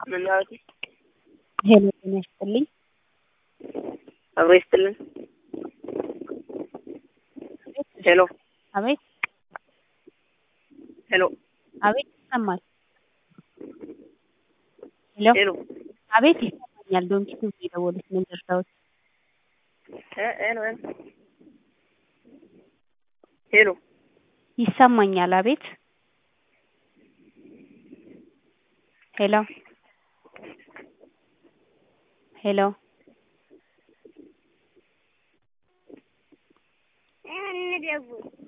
መናወቲ ሄሎ ጤና ይስጥልኝ። አብሮ ይስጥልን። ሄሎ አቤት ሄሎ አቤት ይሰማል። ሄሎ ሄሎ አቤት ይሰማኛል። ዶንኪ ቲዩብ የደወሉት ምን ልርዳዎት? እ ሄሎ ሄሎ ይሰማኛል። አቤት ሄሎ ሄሎ እንደውል